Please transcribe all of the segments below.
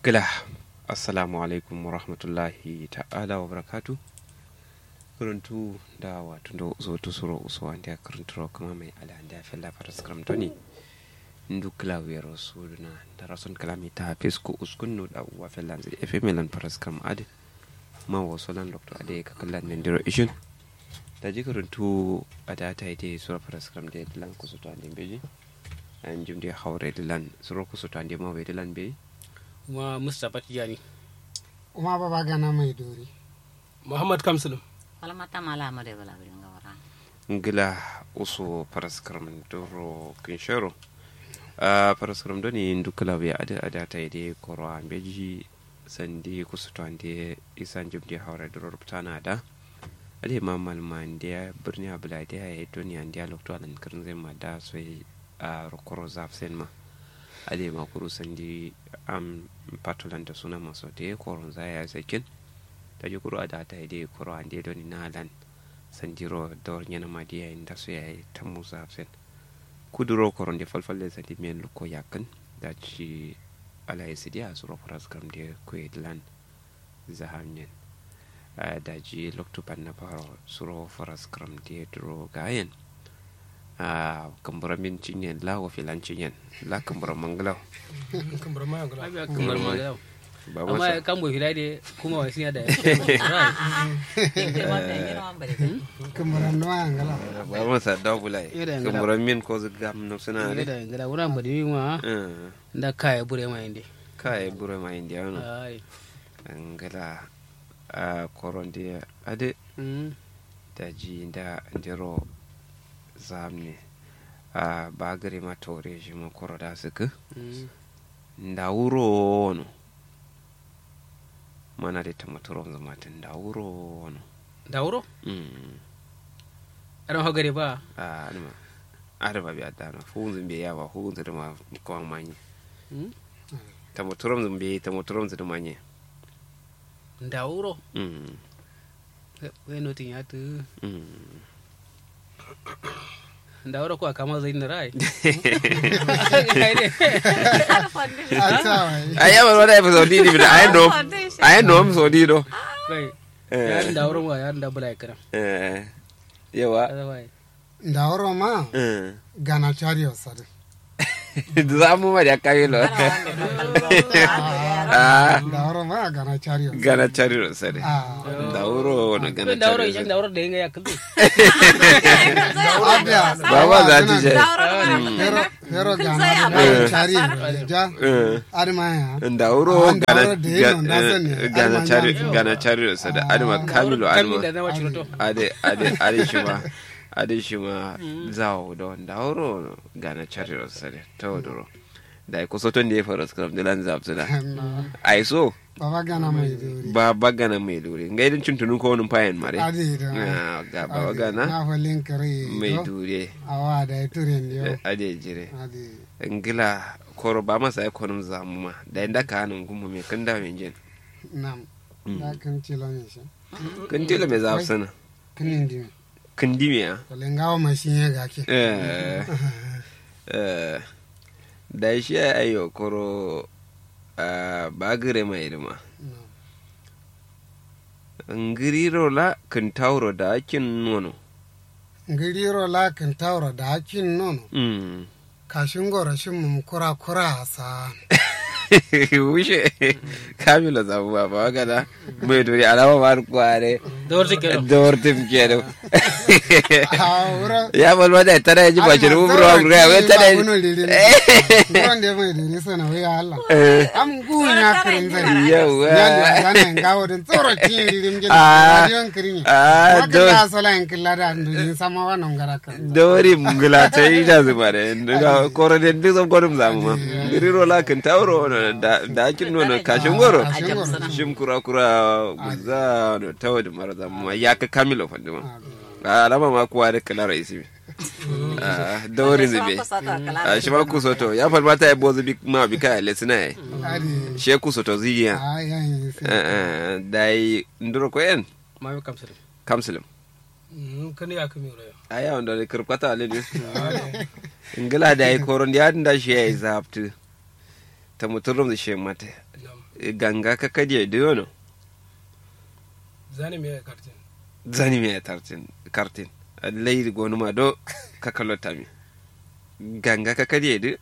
gila assalamu alaikum wa rahmatullahi ta'ala wa barakatu kuruntu da wato da zo to suro uso ande kuruntu kuma mai ala ande fella faras kramtoni ndu kila wero suduna da rason kalami ta fisko uskunno da wa fella zai efe melan faras kram ade ma wo solan doctor ade ka kallan nan diro ishin da ji kuruntu ada ta ide sura faras kram de lan kusuto ande beji an jumde hawre lan suro kusuto ande ma we lan beji kuma mustapha tijani uma baba gana mai dori muhammad kamsulum Falmata mala amade bala birin gawara. ngila uso paraskaram doro kinshero a paraskaram doni ndukala we ada ada ta ide koro ambeji sandi kusuto ande isan jumdi hawra doro ruptana da ade mamal mande birni abula de ya doni ande lokto alan kirin zai ma da sai a rokoro zaf sen ma ade ma kuru sandi am patulan da suna maso de koron zaya sakin ta ji kuro da ta ide kuro ande doni na lan sandiro dor nyana madiya inda su yayi ta musa hafsen kuduro koron de falfalle sandi men luko yakan da ci ala yasidi a suro faras kam de ko lan zahamnen da ji lokto panna paro suro faras kam de duro gayen a kambura min cinyen la wa filan cinyen la kambura manglaw kamar ma kamar ma yau ba amma masa kan boy filade kuma wasi da Inde wanda ngina wambare. kumuran no angala ba masa dawbulai Ira ngala. kambura min ko zgam no suna ne ne da ngada wuran bari ma Eh, da kai bure ma inde kai bure ma indiano ai ngala a koronde ade mm daji da ndiro zamne a bagare ma tore shi ma koro da suka mm nda wuro no mana de tamatoro zama ta nda wuro no da wuro mm aran hogare ba a anima arba bi adana fu zun be yawa fu zun ma ko manye mm tamatoro zun be tamatoro zun manye da wuro mm we notin ya tu mm da wuro ko kama zai na rai ata wai aya ba wada episode ni bi ayi no ayi no episode do kai eh yarin da wuro ma yarin da bula kana eh yawa kaza wai ndawro ma eh gana chario sare zamu ma da kayi lo ah ndawro ma gana chario gana cari ro sare ah da wuro na gana da wuro cari idan da wuro da yanga ya kullu abia baba za ta je hero hero gana da chario ja eh adma ya da wuro Ah, da gana wuro da yino, na sani. ga- gana Alman cari ya- gana cari ro sare adama kamilu kamin da adama na wacce to ade ade ade shi ma ade shi ma zawo don da wuro gana cari ro sare ta wadoro da ko soton da ya fara scrum da lan zap da ai so baba gana mai dori ba bagana mai dure ngai din tuntunun ko wani fayan mare adi da Ah, ga baba gana na falin kare mai dure awa da turen yo ade jire adi ngila koro ba masa ya konum zamu ma da inda ka hanin gumu me kan da men jin nam da kan tilo ne shi kan tilo me za sana kinin dimi kan dime ya kole ngawo mashin ya gake eh eh da shi ya ayo koro ah, ba gire mai irma nam ngiriro la kan tauro da akin nono ngiriro la kan tawra da hakin nono mm kashin gora shin mum kura kura sa wuce kamila zamu ba ba gana mai duri alama ba kware da wuro take da wartin kenan a wura ya balma da tana ji ba shi rubu ruwa ruwa wai tana wuran da mai dori sana wai Allah am gu na kirin zai yawa ya zana ngawo din tsoro tin lirim jin Ah. radiyon kirin Ah, ya do- da sala in killa da ndin sama wannan garaka dori mungula ta yi da zuba da daga koro da duk zan kodin zamu ma giriro la kan tauro da da akin nono kashin goro shim kura kura guza no tawo da mara zamu ma ya ka kamilo fandi ma a alama ma kuwa da kala raisi ah dori zube a shi ma ku soto ya falma ta yi bozu bi ma bi kaya lesina ya adi she ku soto ziya a yayin sai Eh, eh, dai nduro ko en ma bi kamsir kamsilim kan ya kami wuro aya wanda da kirkwata ale ne ingila da yi koron ya da shi ya yi zaftu ta muturum da shi mata ganga ka kadiye da yono zani me kartin zani me tartin kartin leydi gonuma do ka kalottami ganga ka kadiye da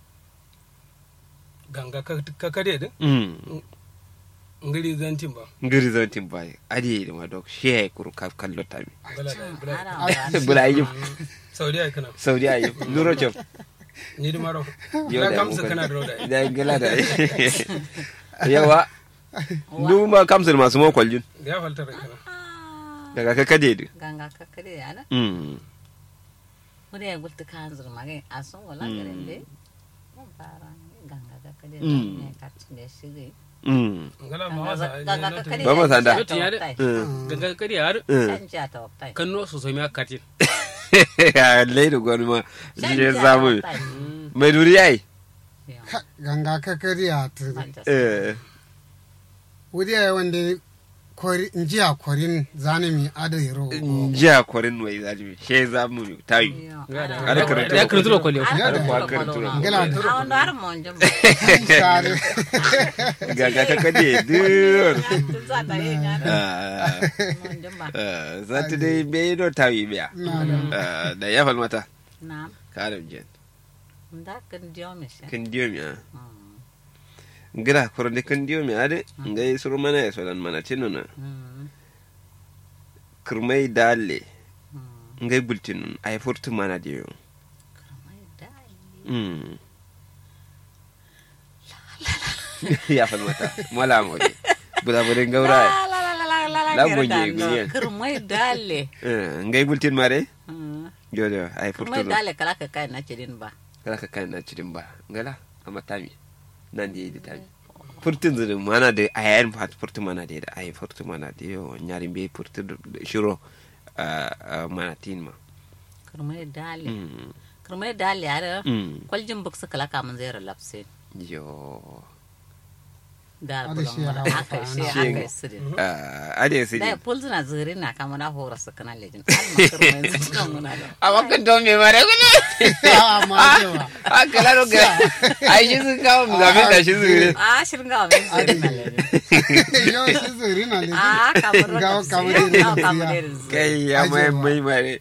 ganga ka ka kade din mm ngiri zantin ba ngiri zantin baye adi da ma do she kuru ka kalottami bala da bala Ara bula yi saudiya kana saudi ayi nuro chef ni da maro Yo na da kamsa muka- kana da roda da gala da yawa duma kamsul masu mo kwaljun ya falta da kana daga ka kadiye da ganga kakkade ana mm mude ya gulta kan zur mage asun wala garin de mun fara ganga kakkade Mm. ne kartin da shige mm ngala ma wasa ganga kakkade Ba ma sanda. Yotti ya de. ganga ka kade har mm canja ta waktai kan no so so me kartin leydi gonuma je zamu mai duri yayi Ka- ganga ka kariya ta eh wuri ya wanda kori njiya korin zanimi ada yaro jiya kwarin wai zaji she zamu tayi Ada karatu. ya kan zuwa kwaliyo Ada kwa karatu. Ngala a wanda har mon jamba sare gaga ka kade dur tun za ta yi gana ah mon jamba ah, zata dai bai do tayi biya Ah, da ya falmata na ka adam jen da kan diyo mi shi kan diyo mi ah ngira korode kan diyo mi ade ngai suru mana ya solan mana tinuna kurmai dalle ngai bultinun ay furtu mana diyo mm ya falmata mala mo bula bula gaura La gonje guyen. kirmai dale eh ngai bultin mare jojo ay furtu kirmai dale kala ka kai na cirin ba kala ka kan na cikin ba ngala amma tami nan da yi tami furtun zuru mana da ayan fat furtun mana da da ayi furtun mana da yo nyarin be furtun shiro a mana tin ma kirmai dale Mm, kirmai dale are mm, kwaljin buksu kala ka mun zai relapse yo Ada da bulan shi mura ya aka hauka, shi ana. aka su din Ah, ade su da ne pulzuna zuri na kama na hora su kana lejin alma kirmai su kan muna da a wakan to me mare gune ma cewa a kala ro ga ai shi sun kawo mu gabe da shi zuri a shirin ga wani zuri na lejin yau shi zuri na ne a kamar Gawo kamar kamar irin kamar zuriya. irin zuri kai ya mai Ajewa. mai mare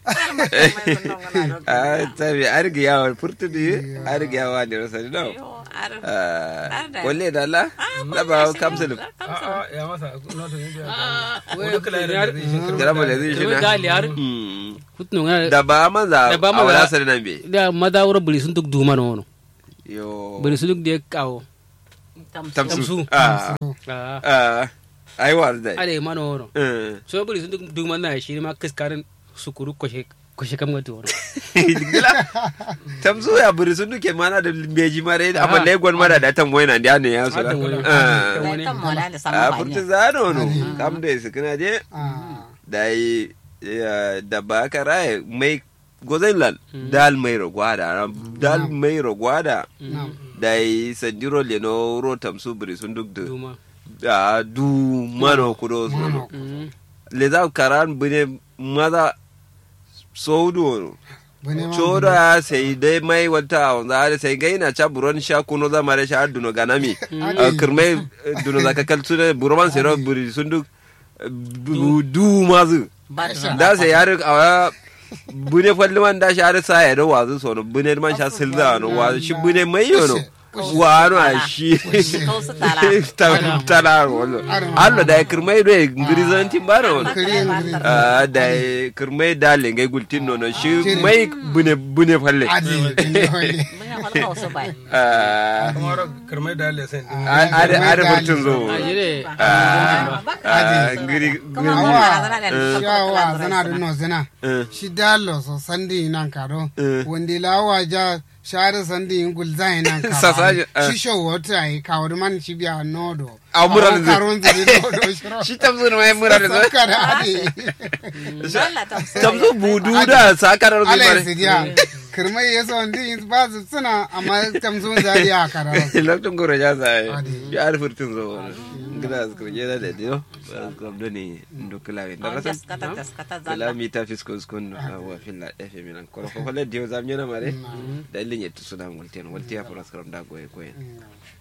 a tabi arga yawa furtu da arga yawa ne rasa da Ah, Ada. walle da Allah da ba kamsul a a ya masa no to yin biya wani kala da zai shi gara mu da zai shi kirmai na dali har Mm. kutno ngana da ba maza Da ba a maza. wala sare nan be da mada wura buri sun duk duma na wono yo buri sun duk da kawo tamsu Tamsu. ah ah ah ai war da ale ma na wono eh so buri sun duk duk man na shi ma kiskarin sukuru koshe koshe kam ga wono gila tamsu ya buri sun duke mana da beji mare da amma Ah. legon mara da tan wayna da ne ya so Ah, da tan wani. ah da ita mola da sama a ba furta ne zano no kam da su kana je ah da yi ya, da ba ka raye mai gozan lal dal mai rogwada dal mai rogwada na da yi sandiro leno ro tamsu buri sun duk da duma da du mano kudo su mano Mm. le za karan bune maza saudu bane ma choda ya sai dai mai wata a wanzu har sai gaina cha buron sha kuno za mare sha duno ganami Ade. kirmai duno za ka kaltu ne buroman sai ro buri sun duk bu- du mazu ba ta da sai yar a bune falli man da shi har sa ya da wazu sono bune man sha silza no wazu shi bune mai yono wano a shi Kausu tala. Ta- tala wallo allo da kirmai do ngiri zanti bara wallo kari ngiri Ah, da kirmai da lengai gultin nono shi mai bune bune falle adi ne wani mun ya falka wasu bai Ah, kamar kirmai dali sai a- are are mutun zo a jire Ah, ngiri kuma ngiri mun na zana da ni yawa zana da no zana Eh. shi dalo so sandi nan kado wanda lawa ja share sandi in gulza nan ka Sasaje, eh. shi show wata ai ka wani man shi biya nodo A muran zai. karon zai nodo shiro shi tamzo ne mai mura da zo saka da adi Allah ta musu tamzo budu da sakarar zai ala mare su dia kirmai yaso ndi ba su suna amma tamsun zari a kararo lokacin goro ya sa Adi. ya arfi tun zo wani gida su kurje da da dio ba su kwamdo ne ndokula ne da rasa taskata taskata kala zalla mi ta fisko skon wa filla efe minan koro ko fala dio zam nyana mare da ilin yetu sudan waltian waltia for askram da goye goye